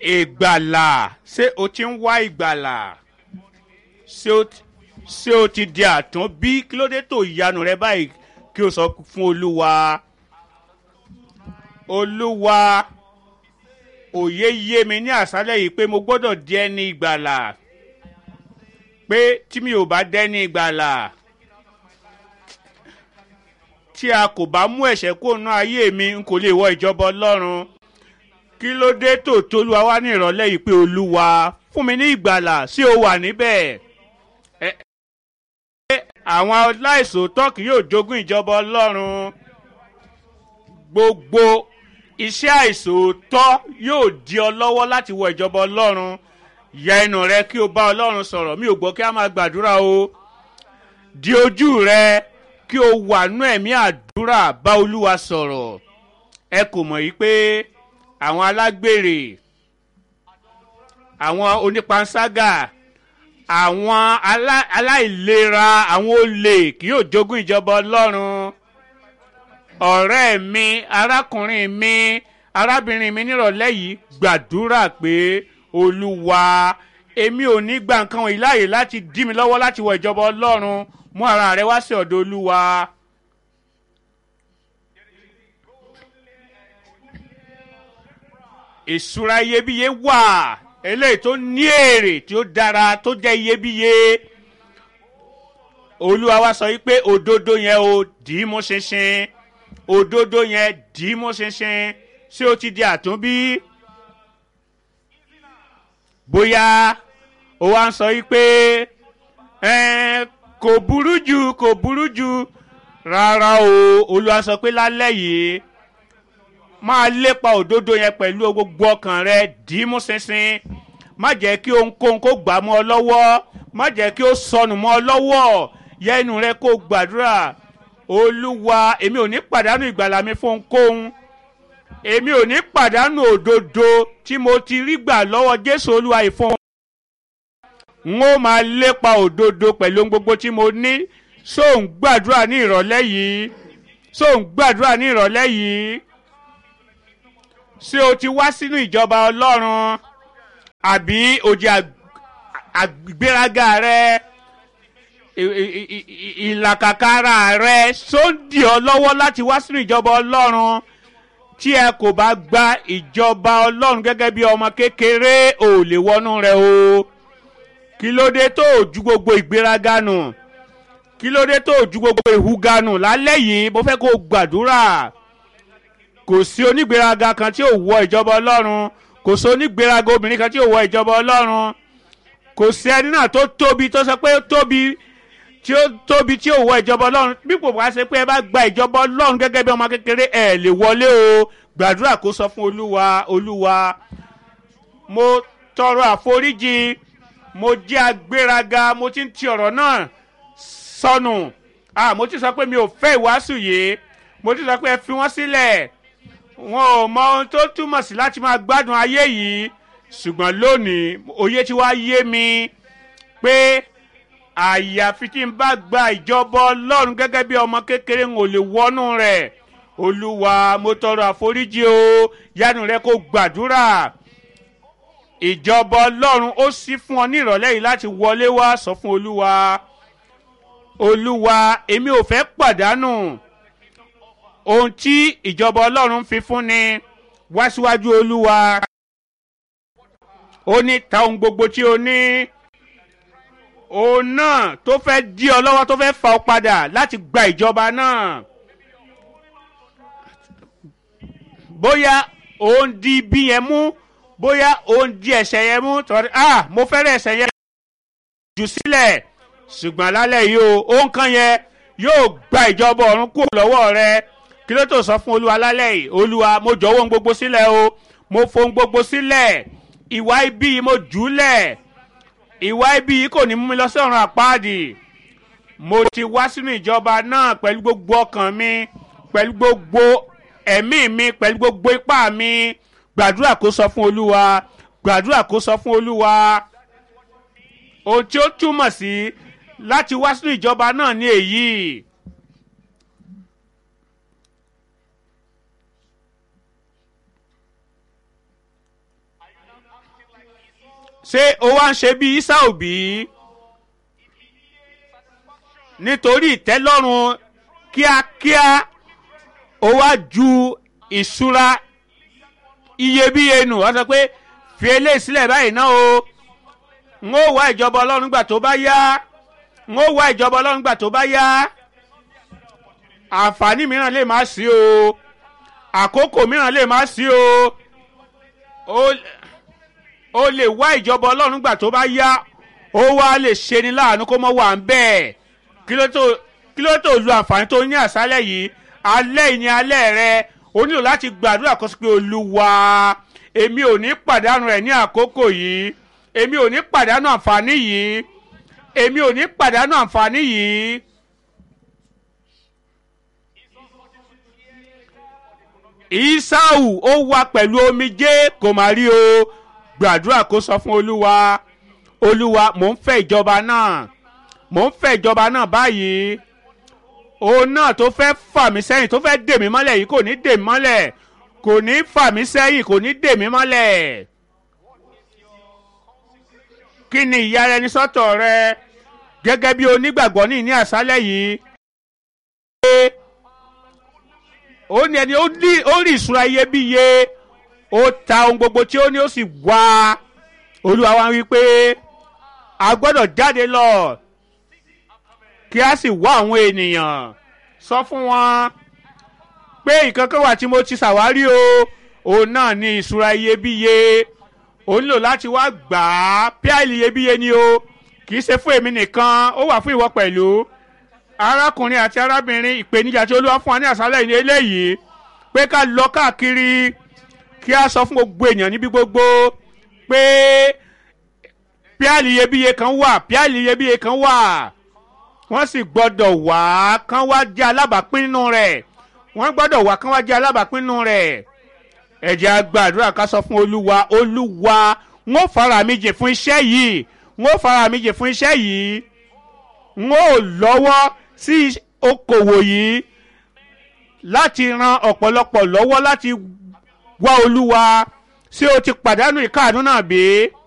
ìgbàlà ṣé o ti ń wá ìgbàlà ṣé o ti ṣé o ti di àtún bí kí ló dé tó ìyanu rẹ báyìí kí o sọ fún olúwa olúwa òye yé mi ní àṣálẹ̀ yìí pé mo gbọ́dọ̀ di ẹni ìgbàlà pé tí mi ò bá dẹ́ni ìgbàlà tí a kò bá mú ẹ̀ṣẹ̀ kó nú ayé mi n kò lè wọ ìjọba ọlọ́run kí ló dé tó tolúwa wá ní ìrọ̀lẹ́ yìí pé olúwa fún mi ní ìgbàlà sí o wà níbẹ̀ ẹ ẹ àwọn aláìsòótọ́ kì yóò jogún ìjọba ọlọ́run gbogbo iṣẹ́ àìsòótọ́ yóò di ọ lọ́wọ́ láti wọ ìjọba ọlọ́run ya ẹnu rẹ kí o bá ọlọ́run sọ̀rọ̀ mi ò gbọ́ kí a máa gbàdúrà o di ojú rẹ kí o wà nú ẹ̀mí àdúrà bá olúwa sọ̀rọ̀ ẹ kò mọ̀ yìí pé àwọn alágbèrè àwọn onípanṣágà àwọn alá- aláìlera àwọn olè kì yóò jogún ìjọba ọlọ́run ọ̀rẹ́ mi arákùnrin mi arábìnrin mi nírọ̀lẹ́ yìí gbàdúrà pé olúwa èmi ò ní gba nǹkan wọ̀nyí láàyè láti dí mi lọ́wọ́ láti wọ ìjọba ọlọ́run mú ara rẹ wá sí ọ̀dọ̀ olúwa. ìṣúra iyebíye wà eléyìí tó ní èrè tí ó dára tó jẹ́ iyebíye olúwa wa sọ yìí pé òdodo yẹn o dì í mú ṣinṣin òdodo yẹn dì í mú ṣinṣin ṣé o ti di àtúnbí bóyá o wá ń sọ yìí pé "Ẹn, kò burú jù kò burú jù rárá o olúwa sọ pé lálẹ́ yìí máa lépa òdodo yẹn pẹ̀lú gbogbo ọkàn rẹ dì í mú ṣinṣin má jẹ́ kí ohunkóhun kó gbà mọ́ ọ lọ́wọ́ má jẹ́ kí ó sọnù mọ́ ọ lọ́wọ́ yẹ ẹnu rẹ kó gbàdúrà olúwa èmi ò ní pàdánù ìgbàlà mi fún ohunkóhun èmi ò ní pàdánù òdodo tí mo ti rí gbà lọ́wọ́ jésù olúwa ìfún n ó máa lépa òdodo pẹ̀lú ohun gbogbo tí mo ní sóun gbàdúrà ní ìrọ̀lẹ́ yìí sóun gbàdúrà ní ìrọ̀lẹ́ yìí ṣé o ti wá sínú ìjọba ọlọ́run àbí òjì àgbéraga rẹ ì- ì- ì- ì- ìlàkàkàrà rẹ sóńdì ọ lọ́wọ́ láti wá sínú ìjọba ọlọ́run tí ẹ kò bá gba ìjọba ọlọ́run gẹ́gẹ́ bí ọmọ kékeré ò lè wọnú rẹ o kí ló dé tó o ju gbogbo ìgbéraga nù kí ló dé tó o ju gbogbo ìhùga nù lálẹ́ yìí mo fẹ́ kó o gbàdúrà kò sí onígbéraga kan tí ò wọ ìjọba ọlọ́run kò sí onígbéraga obìnrin kan tí ò wọ ìjọba ọlọ́run kò sí ẹni náà tó tóbi tó sọ pé ó tóbi tí ó tóbi tí ò wọ ìjọba ọlọ́run bí kò wá ṣe pé ẹ bá gba ìjọba ọlọ́run gẹ́gẹ́ bí ọmọ kékeré ẹ lè wọlé o gbàdúrà kó sọ fún olúwa olúwa mo tọrọ àforíjì mo jẹ́ agbéraga mo ti ń ti ọ̀rọ̀ náà sọnù ah mo ti sọ pé mi ò fẹ́ ìwàásù yìí mo ti sọ pé ẹ fi wọ́n sílẹ̀ wọn ò mọ ohun tó túmọ̀ sí láti máa gbádùn ayé yìí ṣùgbọ́n lónìí òye tí wàá yé mi pé àyàfi tí n bá gba ìjọba ọlọ́run gẹ́gẹ́ bí ọmọ kékeré n ò lè wọnú rẹ̀ olúwa mo tọrọ àforíjì o yánu rẹ kó gbàdúrà ìjọba ọlọ́run ó ṣí fún ọ ní ìrọ̀lẹ́ yìí láti wọlé wá sọ fún olúwa olúwa èmi ò fẹ́ pàdánù ohun tí ìjọba ọlọ́run fi fún ni wá síwájú olúwa ó ní ta ohun gbogbo tí o ní òun náà tó fẹ́ dí ọ lọ́wọ́ tó fẹ́ fà ọ padà láti gba ìjọba náà bóyá òun di ibi yẹn mú bóyá òun di ẹ̀sẹ̀ yẹn mú tọ́rí ah mo fẹ́rẹ̀ ẹ̀sẹ̀ yẹn jù sílẹ̀ ṣùgbọ́n lálẹ́ yìí o òun kan yẹn yóò gba ìjọba ọ̀run kúrò lọ́wọ́ rẹ kí ló tó sọ fún olúwa lálẹ́ yìí olúwa mo jọ̀wọ́ ohun gbogbo sílẹ̀ o mo fohun gbogbo sílẹ̀ ìwà ibi yìí mo jù ú lẹ̀ ìwà ibi yìí kò ní mú mi lọ sí ọ̀run àpáàdì mo ti wá sínú ìjọba náà pẹ̀lú gbogbo ọkàn mi pẹ̀lú gbogbo ẹ̀mí mi pẹ̀lú gbogbo ipá mi gbàdúrà kó sọ fún olúwa gbàdúrà kó sọ fún olúwa ohun tí ó túmọ̀ sí láti wá sínú ìjọba náà ní èyí. ṣé o wá ń ṣe bí Ísáù bí nítorí ìtẹ́lọ́rùn kíákíá o wá ju ìṣúra iyebíye nù wọ́n sọ pé fi eléyìí sílẹ̀ báyìí náà o n ó wá ìjọba ọlọ́run gbà tó bá yá n ó wá ìjọba ọlọ́run gbà tó bá yá àǹfààní mìíràn lè má sí o àkókò mìíràn lè má sí o o lè wá ìjọba ọlọ́run gbà tó bá yá ó wá lè ṣe ni láàánú kó mọ́ wà ń bẹ́ẹ̀ kí ló tó kí ló tó lu àǹfààní tó ní àṣálẹ̀ yìí alẹ́ yìí ni alẹ́ rẹ o nílò láti gbàdúrà kó sì pé olúwa èmi ò ní pàdánù rẹ̀ ní àkókò yìí èmi ò ní pàdánù àǹfààní yìí èmi ò ní pàdánù àǹfààní yìí. Ísáù ó wá pẹ̀lú omijé kò má rí o gbàdúrà kó sọ fún olúwa olúwa mò ń fẹ́ ìjọba náà mò ń fẹ́ ìjọba náà báyìí òun náà tó fẹ́ fà mí sẹ́yìn tó fẹ́ dè mí mọ́lẹ̀ yìí kò ní dè mí mọ́lẹ̀ kò ní fà mí sẹ́yìn kò ní dè mí mọ́lẹ̀ kí ni ìyára ẹni sọ́tọ̀ rẹ gẹ́gẹ́ bí onígbàgbọ́ ní ní àṣálẹ̀ yìí ó ní ẹni ó rí ìṣúra iyebíye ó ta ohun gbogbo tí ó ní ó sì wá olúwa wa wí pé a gbọ́dọ̀ jáde lọ kí a sì wá àwọn ènìyàn sọ fún wọn pé nǹkan kan wà tí mo ti ṣàwárí o òun náà ní ìṣúra iyebíye o nílò láti wá gbà á píàlì iyebíye ni o kì í ṣe fún èmi nìkan ó wà fún ìwọ pẹ̀lú arákùnrin àti arábìnrin ìpèníjà tí olúwa fún wa ní àṣálẹ̀ yìí eléyìí pé ká lọ káàkiri kí a sọ fún gbogbo èèyàn níbi gbogbo pé píàlì iyebíye kan wà píàlì iyebíye kan wà wọ́n sì gbọ́dọ̀ wá kán wá jẹ́ alábàápín nínú rẹ̀ wọ́n gbọ́dọ̀ wá kán wá jẹ́ alábàápín nínú rẹ̀ ẹ jẹ́ a gbàdúrà ká sọ fún olúwa olúwa n ó fara mi jìn fún iṣẹ́ yìí n ó fara mi jìn fún iṣẹ́ yìí n ó lọ́wọ́ sí okòwò yìí láti ran ọ̀pọ̀lọpọ̀ lọ́wọ́ láti wá olúwa ṣé o ti pàdánù ìkáàánú náà bí?